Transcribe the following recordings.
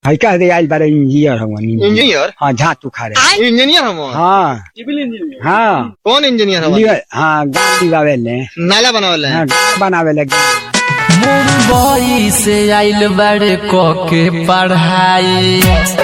है कह दे आइल बारे इंजीनियर हम इंजीनियर हाँ झात उखाड़े इंजीनियर हम हाँ सिविल इंजीनियर हाँ कौन इंजीनियर हम लियो- हाँ गाँव लिवावे ले नाला बनावल हाँ गाँव बनावे ले मुंबई से आइल बड़े के पढ़ाई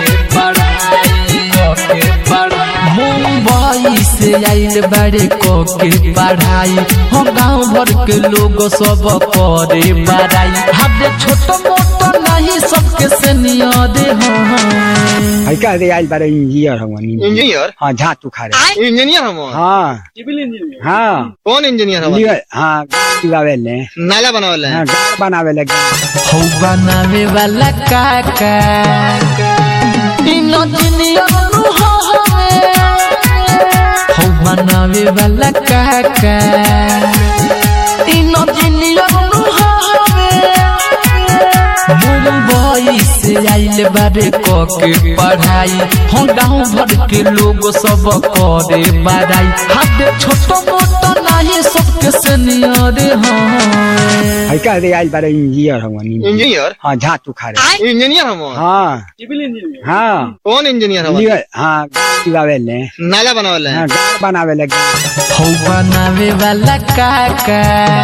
मुंबई से आइल बड़े के पढ़ाई हम गाँव भर के लोग सब करे बड़ाई हद छोट मोट नहीं सबके से नियदे हैं है कह दे आइल बारे इंजीनियर हम इंजीनियर हाँ झात उखाड़े इंजीनियर हम हाँ सिविल इंजीनियर हाँ कौन इंजीनियर हम लियो- हाँ गाँव लिवावे ले नाला बनावल हाँ गाँव बनावे ले हौ बनावे वाला काका इनो दुनिया नु हवे हौ बनावे वाला काका इनो दुनिया नु हवे मुंबई से आइल बारे क के पढ़ाई हम गाँव भर के लोग सब करे बड़ाई हाथ छोट मोट नहीं सबके से नियरे हैं है कह दे आइल बारे इंजीनियर हम इंजीनियर हाँ झात उखाड़े इंजीनियर हम हाँ सिविल इंजीनियर हाँ कौन इंजीनियर हम लियो- हाँ गाँव लिवावे ले नाला बनावल हाँ गाँव बनावे ले हौ बनावे वाला काका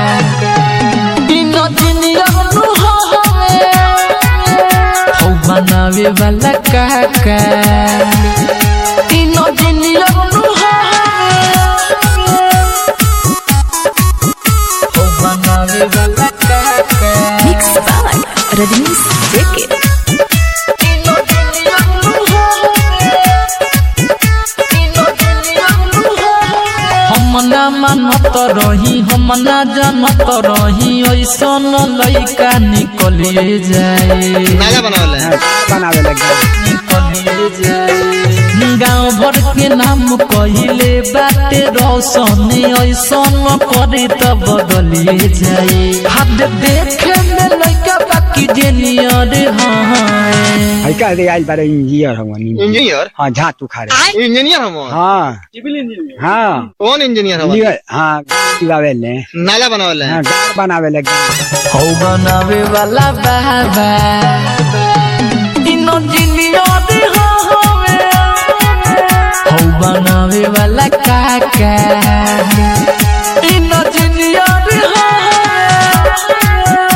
इनो दुनिया नु हवे हौ बनावे वाला काका इनो दुनिया नु हवे हौ बनावे वाला काका Mix by Rajnish JK. इनो दुनिया नु हवे इनो दुनिया नु हवे हम ना मानत रही हम ना जानत रही ऐसन लइका निकलिए जाए नाला बनावल हाँ गाँव बनावे ले निकलिए जाए गाँव भर के नाम कहिले बाटे रोशन ऐसन करे त बदलिए जाए हाथ देखे में लइका बाकी जेनियर हाँ है कह दे आइल बारे इंजीनियर हम इंजीनियर हाँ झात उखाड़े इंजीनियर हम हाँ सिविल इंजीनियर हाँ कौन इंजीनियर हम लियो- हाँ गाँव लिवावे ले नाला बनावल हाँ गाँव बनावे ले हौ बनावे वाला बाबा इनो जिनियर हवे हौ बनावे वाला काका इनो जिनियर हवे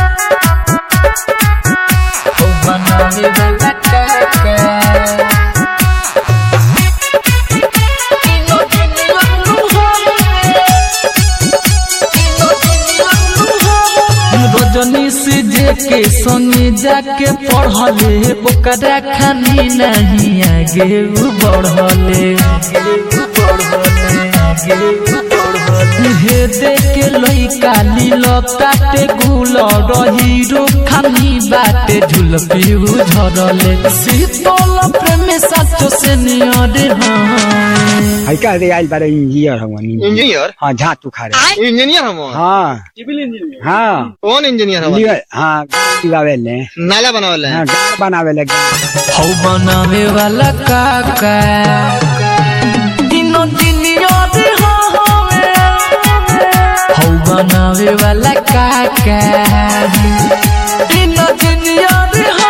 हौ बनावे वाला काका इनो जिनियर रजनी से जे के संगे जाके पढ़ले ओकरा खानी नहीं आगे उ बढ़ले हे देखे लइका लीलताटे गुल हीरो खानी बाटे झुलपी झरले शीतल प्रेम साचो से नियरे हाँ है कह दे आइल बारे इंजीनियर हम इंजीनियर हाँ झात उखाड़े इंजीनियर हम हाँ सिविल इंजीनियर हाँ कौन इंजीनियर हम लियो- हाँ गाँव लिवावे ले नाला बनावल हाँ गाँव बनावे ले हौ बनावे वाला काका इनो दुनिया रे हवे हौ बनावे वाला काका इनो दुनिया रे